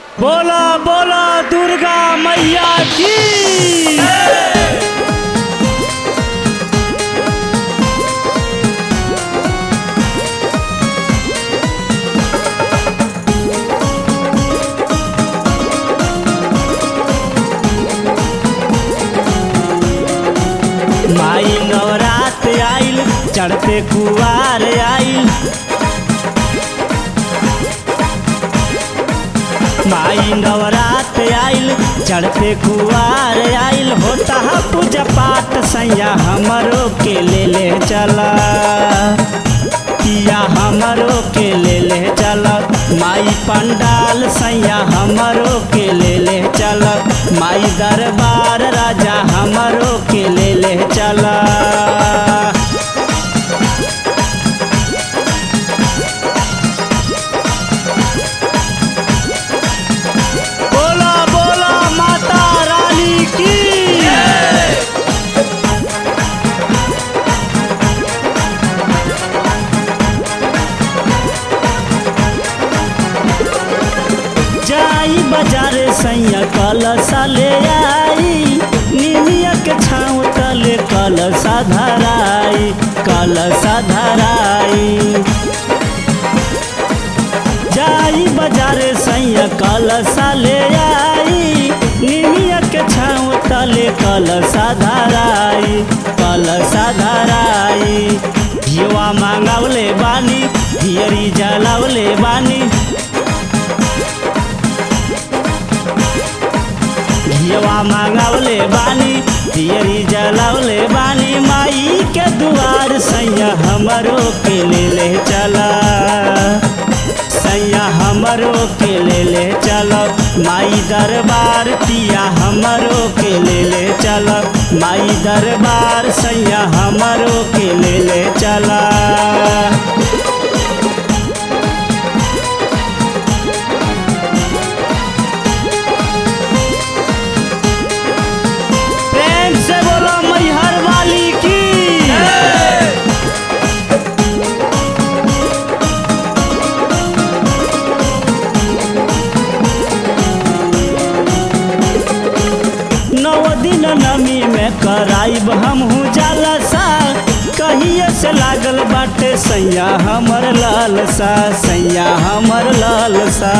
बोला बोला दुर्गा मैया की माई नवरात आइल चढ़ते कुआर आइल माई नवरात आइल चढ़ते कुआर आइल होता है पूजा पाठ सैया हमरो के ले ले चला किया हमरो के ले ले चल माई पंडाल सैया हमरो के ले ले चल माई दरबार राजा हमरो के ले ले चला बोला बोला माता रानी की जाई बाजार सैया कलसा ले आई निमिया के छाँव तले कलसा धराई कलसा धराई जाई बाजार सैया कलसा ले आई निमिया के छाँव तले कलसा धराई कलसा धराई धियवा मांगवले बानी धियरी जलावले बानी धियवा मांगवले बानी दियरी जलावले बानी माई के दुआर सैया हमरो के ले ले चला सैया हमरो के ले ले चल माई दरबार पिया हमरो के ले ले चल माई दरबार सैया हमरो के ले ले चला प्रेम से बोलो मैहर वाली की नौ दिन नमी में कराइब हमहू जालसा कहिए से लागल बाटे सैया हमर लालसा सैया हमर लालसा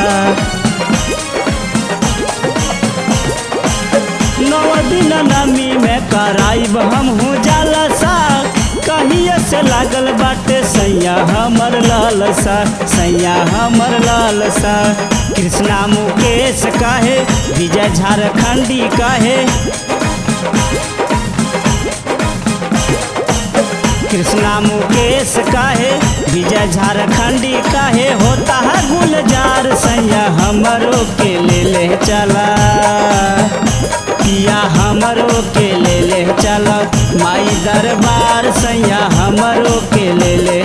नौ दिन नमी में कराइब हमहू जालसा कहिए से लागल बाटे सैया हमर लालसा सैया हमर लालसा कृष्णा मुकेश काहे विजय झारखंडी काहे कृष्णा मुकेश काहे विजय झारखंडी काहे होता है गुलजार सैया हमरो के ले ले चला पिया हमरो के ले ले चल माई दरबार सैया हमरो के ले ले